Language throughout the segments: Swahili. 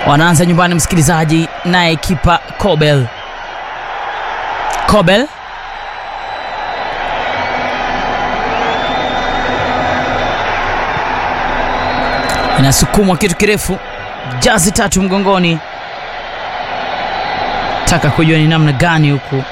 wanaanza nyumbani msikilizaji naye kipa Kobel Kobel inasukumwa kitu kirefu jazi tatu mgongoni taka kujua ni namna gani huku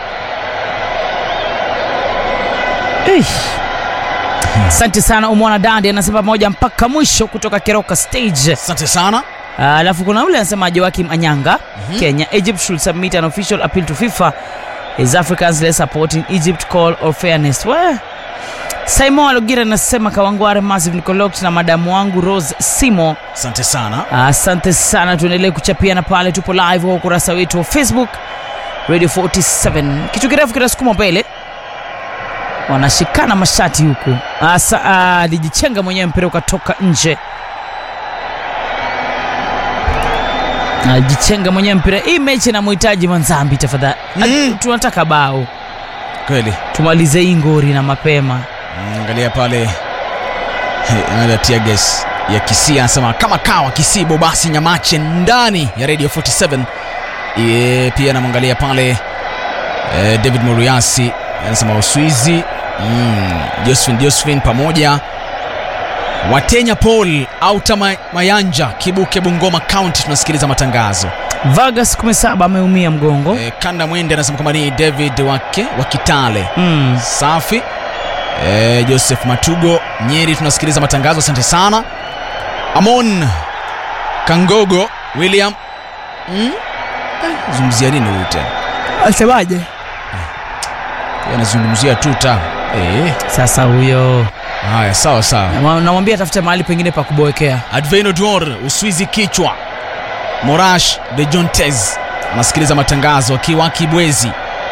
Eish. asante sana umwana dandi anasema pamoja mpaka mwisho kutoka keroka stage asante sana Ah, alafu kuna ule anasema joakim anyanga mm-hmm. kenya egypt should submit an official appeal to fifa is africans less supporting egypt call or fairness we simon alogira anasema kawangware massive nicolot na madamu wangu rose simo asante sana asante sana tuendelee kuchapiana pale tupo live kwa ukurasa wetu wa facebook radio 47 kitu kirefu kinasukuma mbele wanashikana mashati huku Asa, alijichenga mwenyewe mpira ukatoka nje alijichenga mwenyewe mpira hii mechi inamhitaji manzambi tafadhali Mm. tunataka bao kweli tumalize hii ngori na mapema Mm, angalia pale angalia tiages ya kisii anasema kama kawa kisibo basi nyamache ndani ya radio 47 e, pia anamwangalia pale e, david moruyasi anasema uswizi mm, josephine josephine pamoja watenya paul auta Ma- mayanja kibuke bungoma county tunasikiliza matangazo vargas 17 ameumia mgongo e, kanda mwende anasema kwamba ni david wake wa kitale mm. safi e, joseph matugo nyeri tunasikiliza matangazo asante sana amon kangogo william mm? eh, zungumzia nini huyu tena asemaje Yeye anazungumzia tuta e, sasa huyo haya sawa sawa Nama- namwambia atafute mahali pengine pa kuboekea adveno dor uswizi kichwa morash de jontes anasikiliza matangazo akiwa kibwezi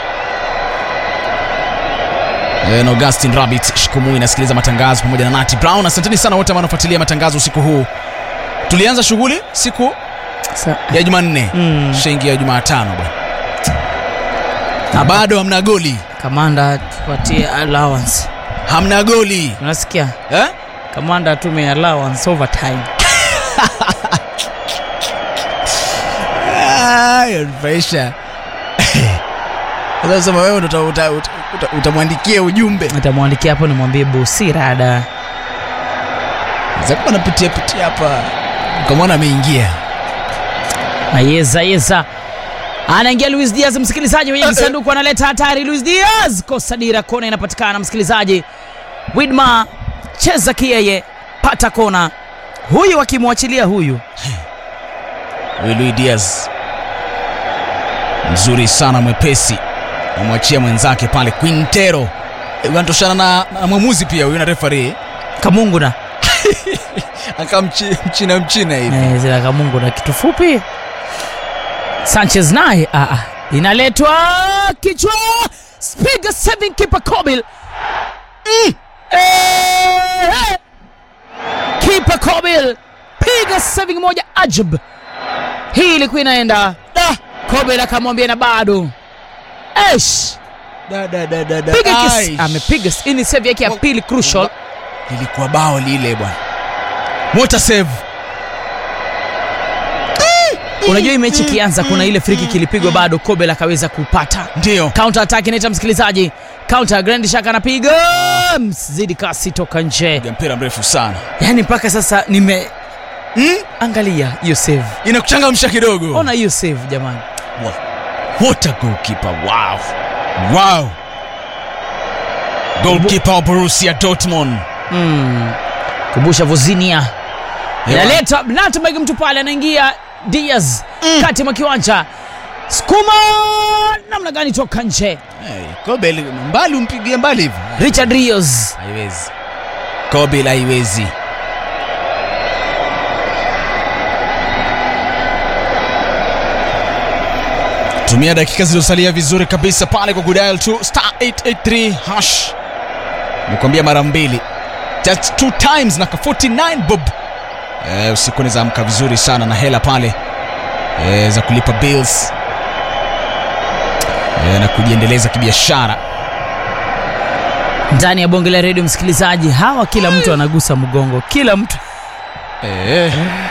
Eh, na augustin rabit shikumui inasikiliza matangazo pamoja na nati brown asanteni sana wote ambao wanafuatilia matangazo usiku huu tulianza shughuli siku Sa- ya jumanne Mm. shengi ya jumatano bwana na bado hamna goli kamanda tupatie allowance hamna goli unasikia eh? kamanda atume allowance overtime Ah, yanifurahisha sasa sema wewe ndo uta- uta- uta- uta- utamwandikia ujumbe nitamwandikia hapo nimwambie bosi rada zakuwa anapitia pitia hapa ukamwona ameingia na yeza yeza anaingia luis diaz msikilizaji kwenye kisanduku analeta hatari luis diaz kosa dira kona inapatikana msikilizaji widma cheza kiyeye pata kona huyu akimwachilia huyu huyu Luis Diaz mzuri sana mwepesi amwachia mwenzake pale Quintero Eh, anatoshana na, na mwamuzi pia huyu na refari kamunguna aka mchina mchina hivi Eh, zila kamunguna kitu fupi sanchez naye ah, ah. inaletwa kichwa spiga saving keeper kobil mm. eh, kipa kobil piga saving moja ajab hii ilikuwa inaenda da kobil akamwambia na bado esh da, da, da, da, da. piga kis Aish. amepiga hii ni save yake ya pili crucial lilikuwa bao lile bwana mota save unajua hii mechi ikianza kuna ile friki kilipigwa bado kobel akaweza kupata ndio counter attack inaita msikilizaji counter grand shaka anapiga mzidi kasi toka nje Piga mpira mrefu sana yaani mpaka sasa nime mm? angalia hiyo save inakuchangamsha kidogo ona hiyo save jamani what a goalkeeper wow wow goalkeeper wa Borussia Dortmund mm. kumbusha vozinia Ewa. inaleta natmeg mtu pale anaingia diaz mm. kati mwa kiwanja skuma namna gani toka nje hey, Kobel mbali umpigie mbali hivi richard rios haiwezi Kobel haiwezi tumia dakika zilizosalia vizuri kabisa pale kwa kudial tu star 883 hash nikwambia mara mbili just two times na ka 49 bob eh, usiku unaweza amka vizuri sana na hela pale eh, za kulipa bills eh, na kujiendeleza kibiashara ndani ya bonge la redio msikilizaji hawa kila mtu anagusa mgongo kila mtu eh.